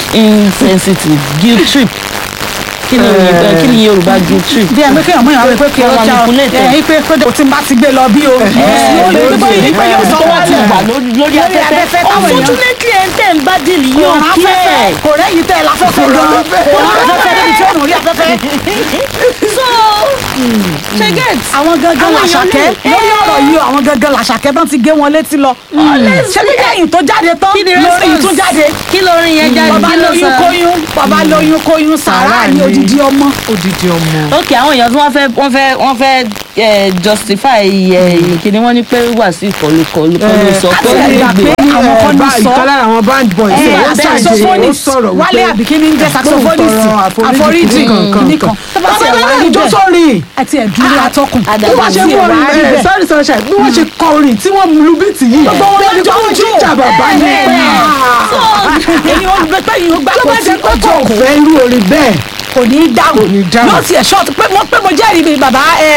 insensitive guilt trip kí ni òyìnbó kí ni yorùbá guilt trip. bí ẹ pé kéèyàn mọ̀ ìyàwó pé kí Wọ́n ó jà manipulate ẹ ẹ pé kódà kò tí ń bá ti gbé lọ bí o. Ẹ, lórí lórí pé yóò sọ tó wá ti wálẹ̀. wà lórí lórí afẹ́fẹ́ afẹ́fẹ́ táwọn èèyàn- unfortunately ẹ̀ ń tẹ̀ ń bá dìlì kò yóò rán kí afẹ́fẹ́ ẹ̀. kò rẹ́yìn tẹ́ ẹ láfẹ́fẹ́ gan kò rán afẹ́fẹ́ débi tí ó nù rí afẹ́fẹ́. so ṣe get. àwọn gangan Àwọn èèyàn làṣàkẹ́ lè- lórí ọ̀rọ̀ yìí o, àwọn gangan làṣàkẹ́ tán ti gé wọn létí lọ. ṣé bí lẹ́yìn tó jáde tán Kí ni lórí response? tún jáde. kí lórin yẹn jáde bàbá kí ló lóyún sọ. kóyún bàbá lóyún kóyún sàrà ní ni. odidi ọmọ. odidi ọmọ. ok àwọn èèyàn tí wọ́n fẹ́ wọ́n fẹ́ wọ́n fẹ́ eh, justify kíni wọ́n ní pé wàásù ìkọlùkọlù kọlù sọ pé àti ẹ̀dá pé àwọn kan ní sọ. ìkan lára àwọn band boys ẹ ó ṣàjẹ́ ó saxophonist sọ̀rọ̀ wálé wípé àbíkí ní jẹ́ saxophonist àforíjì nìkan tó bá ti ẹ̀ wá rí ìjọ bẹ́ẹ̀ sórin àti ẹ̀dúró atọ́kùn bí wọ́n ṣe tí kọ ẹ̀ wá rí orin bẹ́ẹ̀. sorry sunshine bí wọ́n ṣe kọ orin tí wọ́n lu bíìtì yìí Gbogbo wọn wọ́n jọ jọ ń jó. jíjà bàbá yìí Bẹ́ẹ̀ pé ni. èyí ó gbé pé yìí ó gbà tó kó bá tí jẹ́ ó pé kò jókòó fẹ́ irú orin bẹ́ẹ̀ kò ní í dáhùn Kò ní í dáhùn. yóò tiẹ̀ ṣọ́ọ̀tù pé mo pé mo jẹ́rìí bíi bàbá ẹ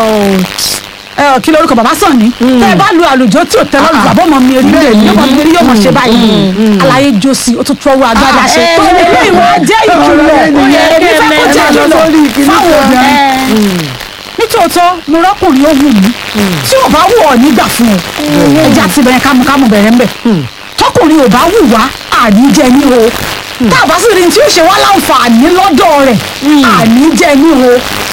ẹ ọ kí lorúkọ bàbá sàn ní tẹ́ ẹ bá lu àlùjọ tí ò tẹ́ lọ́rùn bàbá ọmọ mi rí bẹ́ẹ̀ yóò mọ̀ mi rí yóò mọ̀ ṣe báyìí àlàyé josi ó tún tọwọ́ agbádá ṣe ẹ, tó ẹ, ilé ìwà jẹ́ ìkìlọ̀ ọ̀rẹ́ ni. èmi fẹ́ kó jẹ́ ẹ máa lọ ìkìlọ̀ sórí ìkíní fáwọn kan. obìnrin nítòótọ́ mo rọ́kùnrin ó wù mí tí ò bá wù ọ́ nígbà fún ọ ẹja ti bẹ̀rẹ̀ kámúkámú bẹ̀rẹ̀ ń bẹ̀ tọkùnrin ò bá wù wá àníjẹ ní o tá a bá sì rí ní tí ó ṣe wá láǹfààní lọ́dọ̀ rẹ̀ àníjẹ ní o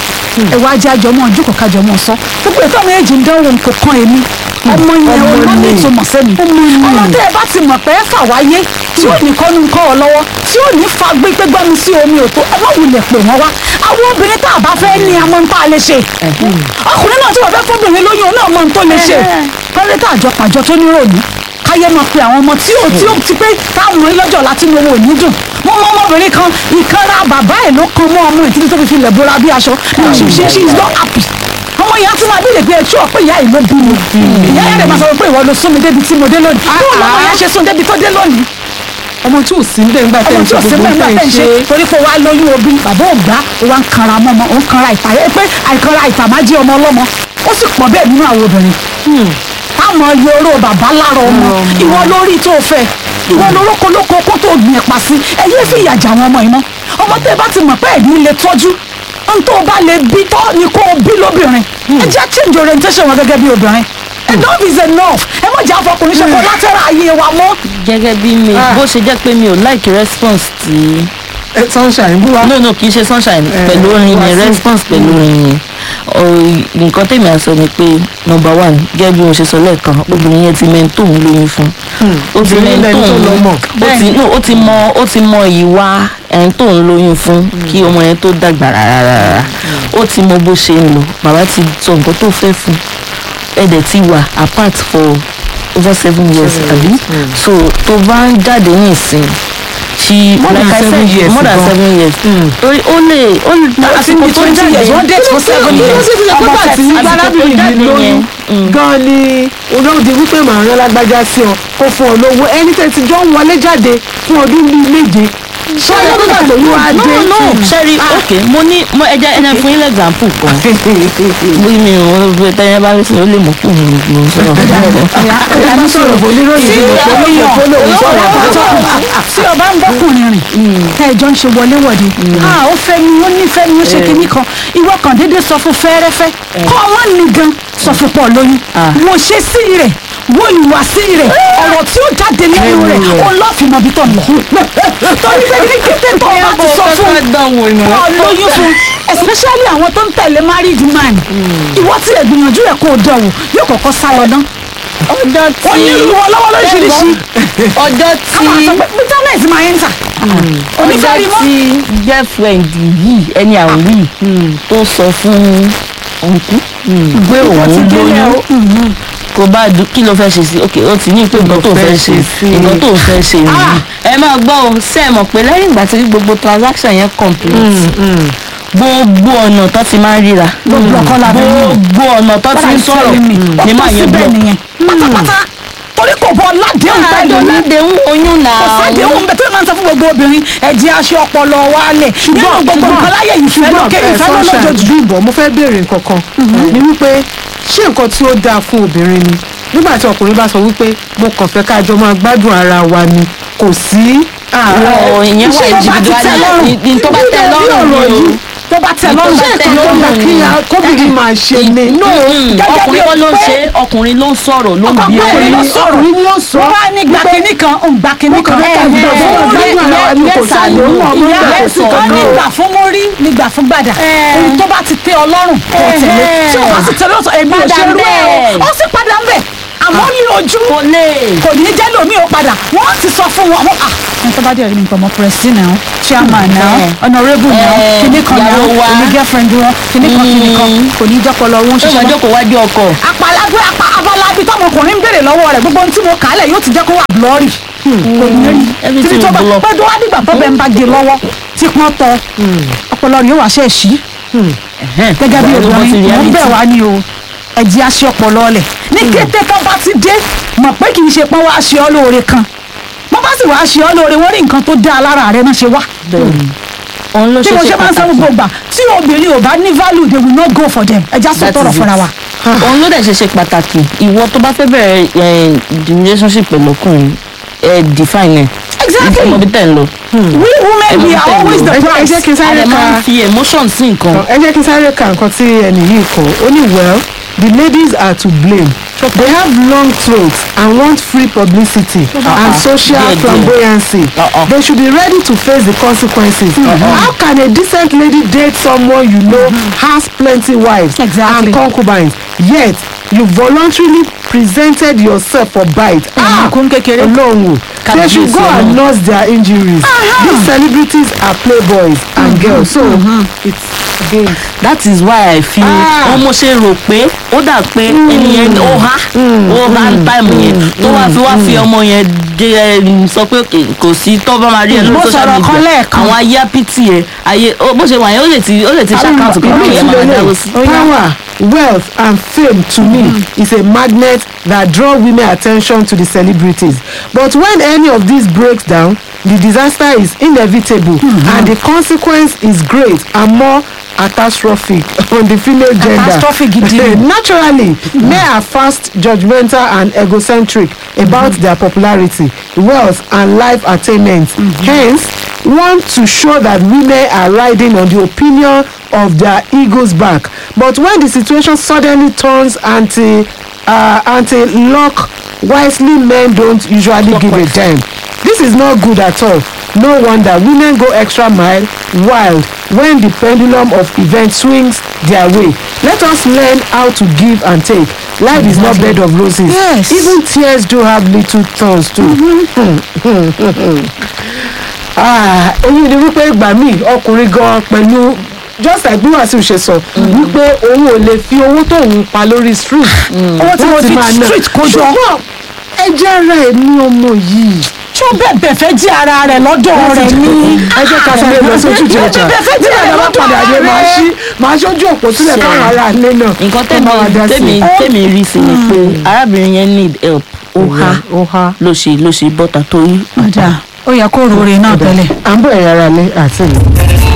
ẹ wá jẹ́ àjọmọ́ ojókòó kájọmọ́ sọ gbogbo ètò àwọn èjì ń dánwò nǹkan kan èmi ọmọ yẹn Ọmọ ọmọ ní ni. ìtumọ̀ sẹ́mi ọmọ tẹ́ ẹ bá ti mọ̀ pé ẹ fà wáyé tí ò ní kọ́nu ń kọ́ ọ lọ́wọ́ tí ò ní fa gbégbé gbọ́mi sí omi òtó ẹ má wulẹ̀ pè wọ́n wá àwọn obìnrin tá a bá fẹ́ ní amọ̀ ń tá a lè ṣe ọkùnrin náà tí wọ́n fẹ́ fọ́bìnrin lóyún náà mọ̀ ń tó lè ṣe pẹ́rẹ́ tá àjọ pàjọ tó ní ròní káyé máa pe àwọn ọmọ tí ó tí ó ti pé táwọn ọmọ yín lọ́jọ́ láti ní owó ò ní dùn mo mọ ọmọbìnrin kan ìkanra bàbá ẹ̀ ló kan mọ́ ọmọ ìtìrí tó fi fi lẹ̀ bóra bí aṣọ she she she is not happy ọmọ yẹn á tún máa bí lè gbé ẹtú ọ pé ìyá yìí ló bí mi ìyá yẹn lè máa sọ pé ìwọ ló sún mi débi tí mo dé lónìí bí wọn lọmọ yẹn ṣe sún débi tó dé lónìí ọmọ tí ò sí ń bẹ̀ ńgbà tẹ̀ ọmọ ń tí ṣe ò sí gbogbo mẹ́rin tẹ̀ bá ń tẹ̀ ń ṣe ṣe torí pé wàá lóyún obì bàbá ò gbá ó wá ń kanra mọ́ ọmọ ó ń kanra ìta ẹ pé àìkanra ìta máa jí ọmọ ọlọ́mọ ó sì pọ̀ bẹ́ẹ̀ nínú àwọn obìnrin táwọn yorò bàbá lára ọmọ ìwọ lórí tó fẹ́ ìwọ lórókó lóko kó tó gbìn ẹ̀pà sí ẹ yé fi ìyàjà àwọn ọmọ yìí mọ́ ọmọ tẹ́ ẹ bá ti mọ̀ pé ẹ̀dín lè tọ́jú n tó bá lè bí tọ́ ni kó o bí lóbìnrin ẹ jẹ́ change orientation wọn gẹ́gẹ́ bí obìnrin enough is enough ẹ má jẹ́ àfọkùnrin ṣe kó látẹ́rà ayé wa mọ́ gẹ́gẹ́ bí mi bó ṣe jẹ́ pé mi ò like response tí ẹ sunshine bú wa. no no kì í ṣe sunshine Eh, pẹ̀lú orin wá yẹn sí. response pẹ̀lú orin yẹn Ọ- nǹkan tèmi à sọ ni pé number one gẹ́gẹ́ bí mo ṣe sọ lẹ́ẹ̀kan obìnrin yẹn ti mẹ́ntò ń lóyún fún ó ti obìnrin mẹ́ntò lẹni tó ń lọ́mọ. ó ti no ó ti mọ ó ti mọ ìwà ẹni tó ń lóyún fún kí ọmọ yẹn tó dàgbà rárá rárá ó ti mọ bó ṣe ń lò bàbá ti sọ nǹkan tó fẹ́ fún ẹ̀dẹ̀ ti wà apart for over seven years àbí so tó bá ń jáde ní ìsìn she More than like I seven said years more than gan. seven years torí ó lè ó lè àsìkò tó twenty years jáde one date for seven kí ló years sì fi ṣe pé ọmọ bàtí thirty- àsìkò tó arábìnrin jáde mi lóyún yẹn, gan ni olóòdì wípé màá rán lágbájá sí ọ kó fún ọ lówó ẹni tẹ́ ti jọ ń wọlé jáde fún ọdún bíi méje ṣé ọjọ́ tó gbàgbọ́ yóò wá no dé. no sẹ́rí ok mo ní mo ẹja ẹja fún yín example kan bí mi ò wọ́n tẹ́yẹ bá rí sí ó lè mọ̀ kó mi ló ń sọ̀rọ̀ ẹni sọ̀rọ̀ bò oníròyìn tí ní ìyàwó ìpínlẹ̀ yàn èkó lòun sọ̀rọ̀ bá tí o bá ń bọ́kùnrin rìn tẹ́ ẹjọ́ ń ṣe wọléwọ̀de ah ó fẹ́ ni ó nífẹ̀ẹ́ ni ó ṣe kinní kan ìwọ kan déédéé sọ fún fẹ́ẹ́rẹ́fẹ́ kọ́ wọ́n ní gan sọ fún pọ̀ lóyún wo ṣe sí rẹ̀ wo ìwà sí rẹ̀ ọ̀rọ̀ tí ó jáde lẹ́nu rẹ̀ ó lọ́ọ̀fì mọ̀ bí tọ̀ lọ torí pé ní kété tó o bá ti sọ fún kọ́ lóyún fún especially àwọn tó ń tẹ̀lé married man ìwọ tí ẹ̀ gbìyànjú ẹ̀ kó o dọ̀wọ̀ yóò kọ́kọ́ sá lọ ná ọjọ́ tí ó ní ìlú ọlọ́wọ́ lóríṣiríṣi ọjọ́ káwọn tí sọ pé bitterness máa ń tà ọjọ́ onífẹ́rí mọ́ tí girlfriend yìí ẹni àwọn yìí tó sọ fún ọ̀nkú pé òun lóyún kò bá dùn kí ló fẹ́ ṣe sí ok ó ti ní pé nǹkan tó fẹ́ ṣe nǹkan tó fẹ́ ṣe nìyí ẹ máa gbọ́ ọ ṣe é mọ̀ pé lẹ́yìn ìgbà tí gbogbo transaction yẹn complete gbogbo ọ̀nà tó ti máa ń ríra gbogbo ọkọ la fẹ́ yàn gbogbo ọ̀nà tó ti ń sọ̀rọ̀ ní máa yẹn bẹ́ẹ̀ gbọ́ nìyẹn pátápátá torí kò bọ ládéhùn pẹ̀lú mi àdéhùn oyún náà kò sádéhùn bẹ́ẹ̀ tó máa ń sọ fún gbogbo obìnrin ẹ̀jẹ̀ aṣọ ọpọlọ wálẹ̀ nínú gbogbo nǹkan láyé ìfẹ́ lókè ìfẹ́ lọ́lọ́jọ́jú bímbọ mo fẹ́ béèrè nǹkan kan ni wípé ṣé nǹkan tí ó dáa fún obìnrin ni nígbà tí ọkùnrin bá sọ wípé mo kàn fẹ́ ká jọ máa gbádùn ara wa ni kò sí Ọ̀, ìyẹn wà Ṣé tó bá ti tẹ́ individual lọ́rùn? ní ní tó bá tẹ́ lọ́rùn ni o. tó bá tẹ́ lọ́rùn Ṣé tẹ́ nǹkan tó lọ́rùn gbà kí ya kóbìnrin máa ṣe ni no Mm, gẹ́gẹ́ bí ọkùnrin kọ́ ló ń pé- ṣe ọkùnrin ló ń sọ̀rọ̀ ló ń bí ọkùnrin ló ẹ. sọ̀rọ̀ ọkùnrin ló sọ wọ́n wá ní gbàkínní kan ń gbàkínní kan Ọkùnrin kan gbà fún Ẹ, ọ̀gbẹ́ni ẹ, ara ẹni kò yes, sáà ló mọ̀ ọmọ ìyá ìgbà ẹ̀ kò sí sọ kan ní náà. gbà fún mórí ní gbà fún gbàdà ohun tó bá ti tẹ́ ọlọ́run kò tẹ̀lé tí o bá sì tẹ̀lé ọ̀sán èmi ò Padà ṣe rú ẹ̀ bẹ́ẹ̀. o ó sì padà ń bẹ̀ àmọ́ ní ojú kò lè. kò ní jẹ́ lómi ò padà wọ́n ti sọ fún wọn wọ́n à ní tó bá dé rí mi pọ̀ mọ́ pẹ̀rẹ́sì náà chairman náà Eh. honourable náà Eh, kíní kan náà ìyàwó wa. èmi girlfriend wọn kíní kan kíní kan Mm. kò ní jẹ́ pọlọ wọn tó ṣiṣẹ́ máa mọ́ jókòó wájú ọkọ̀. apalagbé apa abalabi tọmọkùnrin ń béèrè lọ́wọ́ rẹ̀ gbogbo ohun tí mo kà á lẹ̀ yóò ti jẹ́ kó wà blọ́ọ̀rì kò ní rí Everything títí tó bá will block. pẹ́ tó wá dìgbà tó bẹ́ẹ̀ ń bá gé lọ́wọ́ tí pọ́n tọ ọpọlọ rẹ̀ yóò wá ṣe é ṣí gẹ́gẹ́ bí obìnrin mo ń bẹ̀ wá ní o ẹ̀jẹ̀ aṣọ ọpọlọ ọlẹ̀ ní kété tó bá ti dé mọ̀ pé kì í ṣe pọ́n wá ṣe ọ́ lóore kan wọ́n bá sì wá ṣe ọ́ lóore wọ́n rí nǹkan tó dá lára rẹ̀ náà ṣe wá òun ló tí ṣe mo ṣe ṣe máa ń sọ pàtàkì. gbogbo gbà tí obìnrin ò bá ní value they will not go for them ẹja sọ That tọrọ is it. fúnra wa. òun ló dẹ̀ ṣe ṣe pàtàkì ìwọ tó bá fẹ́ bẹ̀rẹ̀ eh, the relationship pẹ̀lú ọkùnrin ẹ define ẹ̀ Exactly. ọmọ bí tẹ̀ ń lọ. we women we are always the ẹ jẹ́- ẹ prize. jẹ́ kí n a sáré lè máa ka ń fi emotion sí nǹkan. ẹ jẹ́ kí n sáré ka nǹkan tí ẹnì yìí kọ ó ní well the ladies are to blame they have long throats and want free publicity and social Díẹ̀ díẹ̀. flamboyancy Uh-uh. they should be ready to face the consequences how can a decent lady date someone you know has plenty wives Exactly. and concubines yet you voluntarily presented yourself for bite ah kún kékeré. Ọlọ́run o they should go Kábíyèsí and nurse their injuries these celebrities are playboys and girls so it's again that is why i feel Ah. wọn mo ṣe rò pé ó dà pé ẹni yẹn ó há ó há táìmù yẹn tó wá fi wá fi ọmọ yẹn dé ẹ sọ pé kì- kò sí tó bá máa rí ẹ Mo lórí social sọ̀rọ̀ kan media lẹ́ẹ̀kan. àwọn ayé apiti ẹ ayé ó- bó ṣe wà yẹn ó lè ti ó lè ti ṣàkáǹtì kan Èmi kí ẹ ti máa lélẹ̀. dáwó sí. Power, wealth and fame to me is a magnet that draw women attention to the celebrities. But when any of this breaks down, the disaster is inevitable and the consequence is great and more catastrophic on the female gender. Catastrophic gidi. Naturally, men are fast, judgmental and egocentric about their popularity, wealth and life attainment. Hence, want to show that women are riding on the opinion of their ego's back. But when the situation suddenly turns anti uh, anti lock wisely men don't usually give a damn. This is not good at all. No wonder women go extra mile wild when the pendulum of events swings their way. Let us learn how to give and take. Life is not bed of roses. Yes. Even tears do have little thorns too. Ah, èyí ni wípé ìgbà míì ọkùnrin gan pẹ̀lú just like bí wàásù ṣe sọ wípé òun ò lè fi owó tóun pa lórí street owó tí mo láti fi máa ná. street kó jọ. ṣùgbọ́n ẹ jẹ́ ara ẹ̀ ní ọmọ yìí. tí ó bẹ̀bẹ̀ fẹ́ jí ara rẹ̀ lọ́dọ̀ rẹ̀ ní. ẹ jẹ́ ká sáré lọ sójú ìjọ ọjà Bẹ́ẹ̀ fẹ́ tí jẹ́ bàbá bá lọ́dọ̀ padà dé máa rẹ̀. ṣí máa ṣojú òpó sílẹ̀ káwọn ará ilé náà nǹkan kó bá wa dá tèmi sí i. tèmi tèmi rí sí ni pé arábìnrin yẹn need help ó há ó há. ló ṣe ló ṣe bọ́tà torí ọjà ó yẹ kó rore náà tẹ́lẹ̀. à ń bọ̀ ẹ̀yà ara lé àti ìlú.